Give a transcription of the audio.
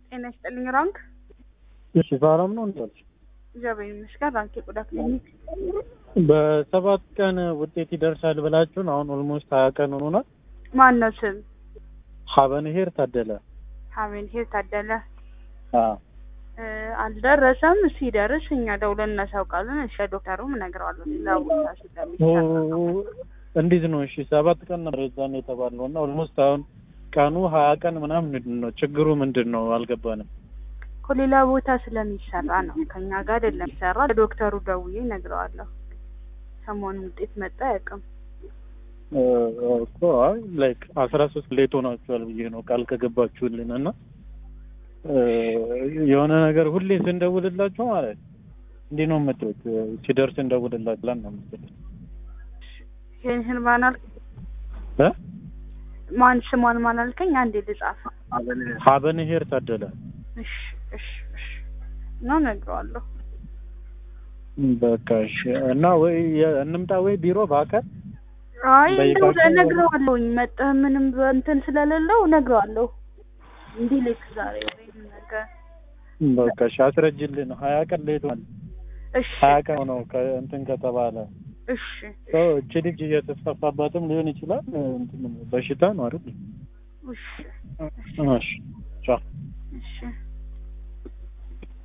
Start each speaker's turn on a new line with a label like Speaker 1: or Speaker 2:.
Speaker 1: ጤና ይስጥልኝ ራንክ
Speaker 2: እሺ ሰላም ነው እንዳልሽ
Speaker 1: እግዚአብሔር ይመስገን ራንክ የቆዳ ክሊኒክ
Speaker 2: በሰባት ቀን ውጤት ይደርሳል ብላችሁን አሁን ኦልሞስት ሀያ ቀን ሆኖናል።
Speaker 1: ማን ነው ስም
Speaker 2: ሀበንሄር ታደለ
Speaker 1: ሀሜን ሄር ታደለ
Speaker 2: አዎ
Speaker 1: እ አልደረሰም ሲደርስ እኛ ደውለን እናሳውቃለን እሺ ዶክተሩም እነግረዋለሁ ሌላ ቦታ ስለሚሰራ ነው
Speaker 2: እንዴት ነው? እሺ ሰባት ቀን ነበር የዛን የተባለው እና ኦልሞስት አሁን ቀኑ ሀያ ቀን ምናምን ምንድን ነው ችግሩ? ምንድን ነው አልገባንም።
Speaker 1: ከሌላ ቦታ ስለሚሰራ ነው ከኛ ጋር አይደለም የሚሰራ ለዶክተሩ ደውዬ እነግረዋለሁ ሰሞኑን ውጤት መጣ አያውቅም
Speaker 2: እ እኮ አይ ላይክ አስራ ሶስት ሌት ሆናችኋል ብዬ ነው ቃል ከገባችሁልን እና እ የሆነ ነገር ሁሌ ስንደውልላችሁ ማለት እንዲህ ነው የምትሉት ሲደርስ እንደውልላችሁ ላን ነው የምትሉት
Speaker 1: ይህን ማን አልክ
Speaker 2: እ
Speaker 1: ማን ስሟን ማን አልከኝ አንዴ ልጻፍ
Speaker 2: ሀበንሄር ታደለ
Speaker 1: እሺ እሺ እሺ ነው እነግረዋለሁ
Speaker 2: በቃ እሺ እና ወይ የ- እንምጣ ወይ ቢሮ በአካል
Speaker 1: አይ እንደው
Speaker 2: በይፋ-
Speaker 1: እነግረዋለሁኝ መጠህ ምንም እንትን ስለሌለው እነግረዋለሁ እንዲህ ልክ ዛሬ ወይም ነገ
Speaker 2: በቃ እሺ አስረጅልን ሀያ ቀን ሌት ሆኗል
Speaker 1: እሺ
Speaker 2: ሀያ ቀን ሆነው ከእንትን ከተባለ
Speaker 1: እሺ
Speaker 2: ሰው እቺ ልጅ እየተስፋፋባትም ሊሆን ይችላል እንትን በሽታ ነው አይደል
Speaker 1: እሺ
Speaker 2: እሺ ቻው
Speaker 1: እሺ